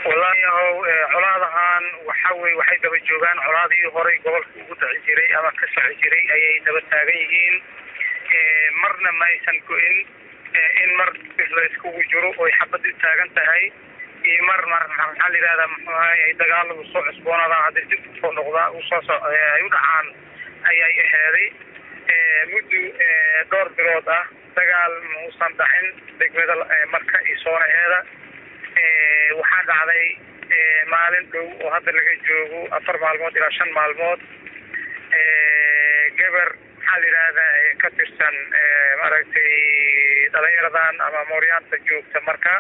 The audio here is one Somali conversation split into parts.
wallahi yahow colaadahan waxa weye waxay daba joogaan colaadii horay gobolka ugu dhici jiray ama ka soci jiray ayay daba taagan yihiin marna ma aysan go-in in mar la iskugu jiro oy xabad u taagan tahay iyo mar mar maxaa la yidhahdaa muxuu ahay ay dagaaladu soo cusboonaadaan hadday dib usoo noqdaa usoo so ay u dhacaan ayay aheeday muddo dhowr bilood ah dagaal mausan dhacin degmada marka iyo soonaheeda waxaa dhacday maalin dhow oo hadda laga joogo afar maalmood ilaa shan maalmood gabar maxaa la yidhahdaa ka tirsan maaragtay dhalinyaradan ama mooryaanta joogta marka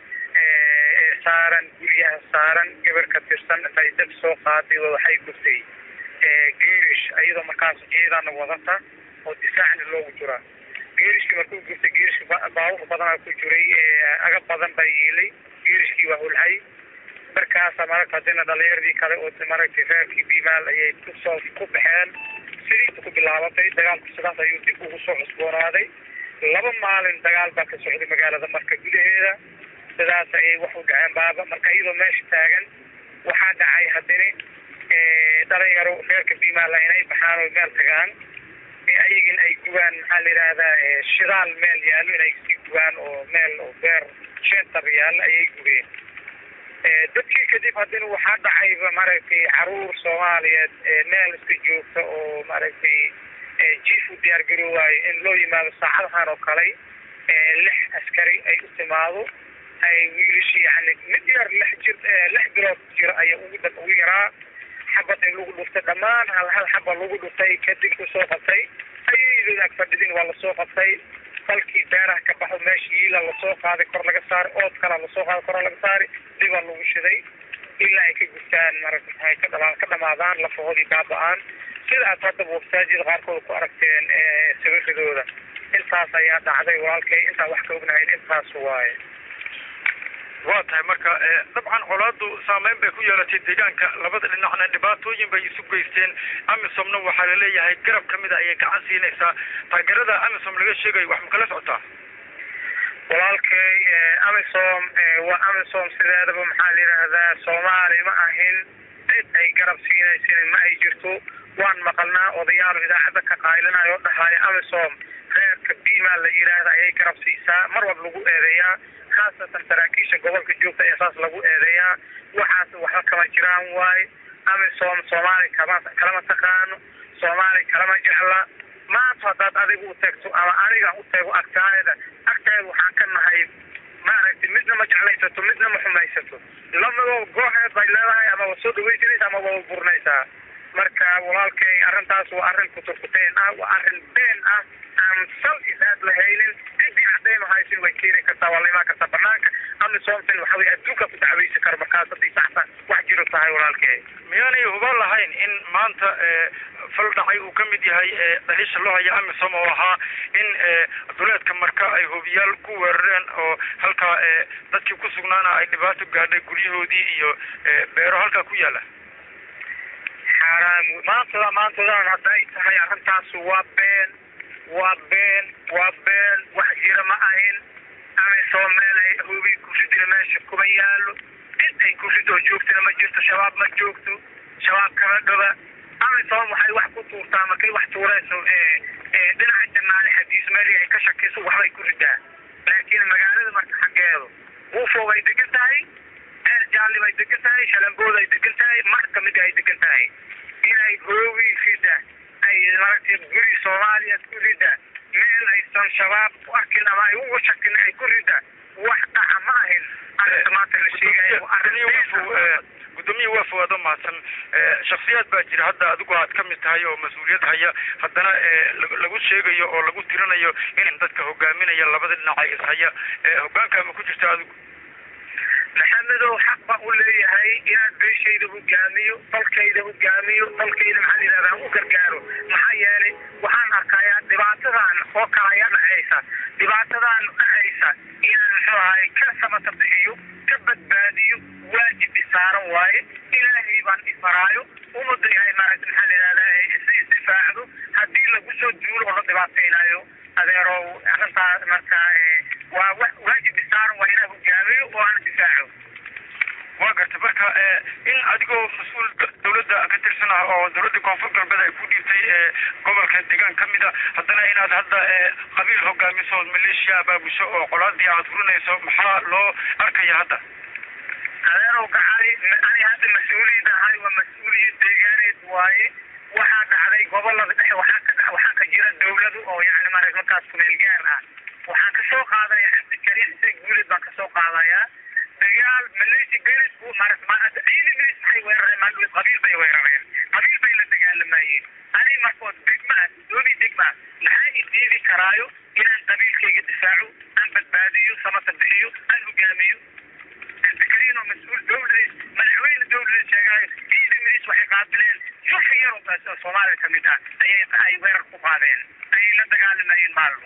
saaran guryaha saaran gabar ka tirsan intay dab soo qaaday waxay gurtay geerish iyadoo markaas ciidana wadata oo difaacna loogu jiraa geerishkii markuu gurtay geerishka baabur badanaa ku jiray agab badan baa yiilay geerishkii waa hulhay markaasa maragta hadina dhalinyaradii kale oo maragtay reerkii bimaal ayay kusoo ku baxeen sidiiba ku bilaabatay dagaalku sidaas ayuu dib ugu soo cusboonaaday laba maalin dagaal baa ka socday magaalada marka gudaheeda sidaas ayay wax u dhaceen baaba marka iyadoo meesha taagan waxaa dhacay haddini dhalinyaro reerka bimaala inay baxaan oo meel tagaan ayagin ay gubaan maxaa la yidhaahdaa shidaal meel yaallo inay sii gubaan oo meel oo beer shentar yaallo ayay gubeen dadkii kadib haddina waxaa dhacayba maaragtay caruur soomaaliyeed meel iska joogta oo maaragtay jiif u diyaar garoowayo in loo yimaado saacadahan oo kale lix askari ay u timaado ay wiilishi yani mid yar lix jir lix bilood jira ayaa ugu dab ugu yaraa xabad in lagu dhuftay dhammaan hal hal xaba lagu dhuftay kadib kusoo qabtay ayaydood ag fadhidin waa lasoo qabtay falkii beeraha ka baxo meesha yiila lasoo qaaday kor laga saari ood kala lasoo qaaday kor laga saari dibaa lagu shiday ilaa ay ka gurtaan marata maxay ka dhamaan ka dhamaadaan lafahoodii baaba-aan sida aad hadda websaajida qaarkood ku aragteen sawiradooda intaas ayaa dhacday walaalkay intaan wax ka ognahayn intaas waaye waa tahay marka dabcan colaadu saameyn bay ku yeelatay deegaanka labada dhinacna dhibaatooyin bay isu geysteen amisomna waxaa laleeyahay garab kamida ayay gacan siinaysaa taageerada amisom laga sheegayo wax ma kala socotaa walaalkay amisom waa amisom sideedaba maxaa la yidhaahdaa soomaali ma ahin cid ay garab siinaysin ma ay jirto waan maqalnaa odayaal idaacadda ka qaylinayo oo dhahaayo amisom reerka bima la yidhaahda ayay garab siisaa mar walba lagu eedeeyaa khaasatan saraakiisha gobolka joogta ee saas lagu eedeeyaa waxaas waxba kama jiraan waaye amisom soomaali kama kalama taqaano soomaali kalama jecla maanta haddaad adigu u tagto ama aniga u tago agtaayada agteeda waxaan ka nahay maaragtay midna ma jeclaysato midna ma xumaysato labadoo gooheed bay leedahay ama waa soo dhawaysanaysa ama waa burinaysaa marka walaalkay arrintaas waa arrin kuturkuteen ah waa arrin been ah aan sal isaad lahaynin cidii cadaynu haysin way keeni kartaa waa la imaan kartaa banaanka amisoomtan waxa weye adduunka ku dacwaysi karo markaas haddii saxsan wax jiro tahay walaalkay miyaanay huban lahayn in maanta fal dhacay uu ka mid yahay dhaliisha loo haya amisom oo ahaa in duleedka marka ay hobiyaal ku weerareen oo halkaa dadkii ku sugnaana ay dhibaato gaadhay guryahoodii iyo beero halkaa ku yaala xaaraan maantada maantadan hadday tahay arrintaas waa been waa been waa been wax jira ma ahin amisom meel ay hobi kuridina meesha kuma yaalo cid ay kurid oo joogtina ma jirto shabaab ma joogto shabaab kama dhaba amisom waxay wax ku tuurtaa markay wax tuurayso dhinaca janaani xadiis meeli ay ka shakiso waxbay ku ridaa laakiin magaalada marka xaggeedu buufo bay degan tahay ceer jaalli bay degan tahay shalambood ay degan tahay mar kamida ay degan tahay inay hoogi rida ay maragtay guri soomaaliyeed ku rida meel aysan shabaab ku arkin ama ay ugu shakin ay ku rida wax dhaca ma ahin arrinta maanta la sheegayo gudoomiya waa fowaado mahadsan shaksiyaad baa jira hadda adigu aad ka mid tahay oo mas-uuliyad haya haddana lagu sheegayo oo lagu tirinayo in dadka hogaaminaya labada dhinac ay ishaya hogaanka ma ku jirta adigu maxamedow xaq baan u leeyahay inaan beeshayda hogaamiyo dalkayda hogaamiyo dalkayda maxaa la yidhahdaa u gargaaro maxaa yeelay waxaan arkayaa dhibaatadan oo kale ayaa dhacaysa dhibaatadan dhacaysa inaan muxuu ahay ka samata bixiyo ka badbaadiyo waajib isaaran waaye ilaahay baan ifaraayo umada yahay maaragta maxaa la yidhahdaa isa isdifaacdo haddii lagu soo duulo oo la dhibaataynayo adeerow arrintaa marka waa waajib isaaran waa inaan hogaamiyo oo aan difaaco waa garta marka in adigoo mas-uul dawladda ka tirsan ah oo dawladda koonfur galbeed ay ku dhiibtay gobolka deegaan ka mid a haddana inaad hadda qabiil hogaamiso ood maleeshiya abaabusho oo qolaadii aad furinayso maxaa loo arkaya hadda adeerow gacali ani hadda mas-uuliyad ahay waa mas-uuliyad deegaaneed waaye waxaa dhacday gobolada dhexe waxaa ka waxaa ka jira dawladu oo yani mara markaas kumeel gaar ah waxaan kasoo qaadaya cabdikariim se guulid baan kasoo qaadayaa dagaal maleeshi belisku mara ciidi belis maxay weerareen maalweed qabiil bay weerareen qabiil bay la dagaalamayeen ani markood degmaa dooni degmaa maxaa idiidi karaayo inaan qabiilkayga difaaco aan badbaadiyo samata bixiyo aan hogaamiyo cabdikariim oo mas-uul dawladeed madaxweyne dawladeed sheegaayo ciidi milis waxay qaabileen sufi yar oo soomaaliya kamid ah ayay ay weerar ku qaadeen ayay la dagaalamayeen maalmo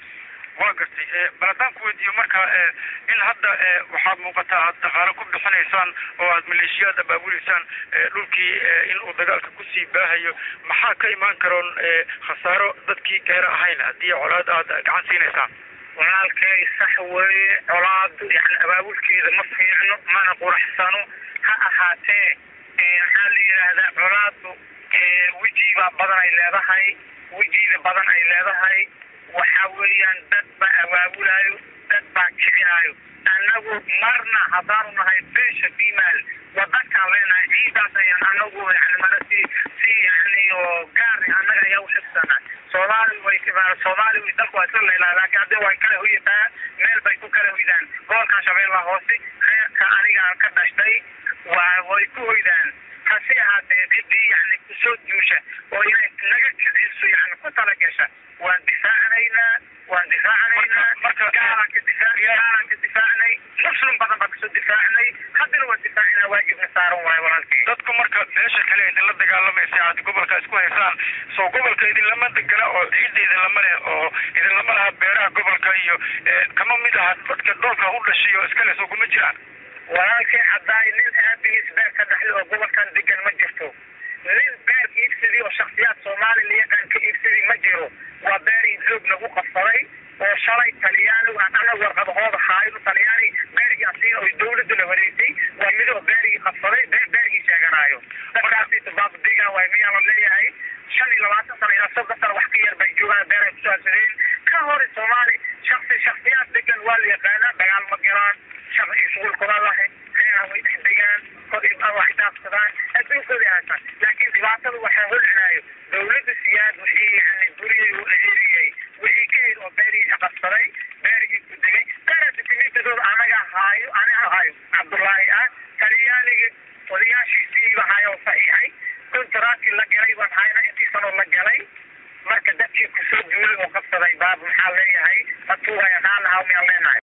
waa gartay bal haddaan ku weydiiyo marka in hadda waxaad muuqataa aad dhaqaalo ku bixinaysaan oo aad maleeshiyaad abaabuleysaan dhulkii in uu dagaalka kusii baahayo maxaa ka imaan karoon khasaaro dadkii gaara ahayn haddii colaad aad gacan siinaysaan walaalkay sax weeye colaadu yani abaabulkeeda ma fiicno mana quraxsano ha ahaatee maxaa la yidhaahdaa colaadu wejiibaa badan ay leedahay wejiida badan ay leedahay waxa weeyaan dad baa abaabulaayo dad baa kicinaayo annagu marna haddaanu nahay beesha bimaal wadankaan leenahay ciidaas ayaan anagu yani mana si si yani oo gaari annaga ayaa uxibsana soomaali way soomaali way dalku waa isla leelaa laakiin haddii way kala hoyataa meel bay ku kala hoydaan gobolkan shabeellaha hoose reerka aniga ka dhashtay waa way ku hoydaan hase ahaatee cidii yani kusoo duusha oo inay naga kiciso yani ku tala gasha waan difaacanaynaa waan difaacanaynaa marka gaalaan ka difaac gaalaan ka difaacnay muslim badan baan kasoo difaacnay haddana waan difaacina waajibna saaran waayo walaalkay dadku marka beesha kale idinla dagaalamaysa aad gobolka isku haysaan soo gobolka idinlama degana oo ciidda idinlama leh oo idinlama laha beeraha gobolka iyo kama mid aha dadka dhoolka u dhashay oo iskale soo kuma jiraan walaalkay haddaay nin aabigiis beer ka dhaxli oo gobolkan degan ma jirto nin beer iibsadi oo shaksiyaad soomaali la yaqaan ka iibsadi ma jiro waa beer idloog lagu qabsaday oo shalay talyaani ana warqadahooda haayo talyaani beerigii asiga oo dawladdu la wareegtay waa midoo beerigii qabsaday beer beerigii sheeganaayo dadkaasi tubaabdiga waay miyaa la leeyahay shan iyo labaatan sano ilaa soddon sano wax ka yar bay joogaan beer ay ku saabsadeen ka hore soomaali shaksi shaksiyaad degan waa la yaqaanaa dagaal ma galaan sharci shuqulkuma lahayn reeraha way dhex degaan kor wax dhaafsadaan adduunkooda haystaan laakiin dhibaatada waxaa holcinaayo dawladda siyaad wixii yani buriyey oo eheriyey wixii ka hel oo beerigii qabsaday beerigii ku degay beera dukumentadooda anaga haayo aniga haayo cabdullaahi ah talyaaniga odayaashiisiiba haayo oo saxiixay kontaraadkii la galay baan hayna intii sanoo la galay marka dadkii kusoo duulay oo qabsaday baab maxaa leeyahay atuugaya naalahaa miyaan leenahay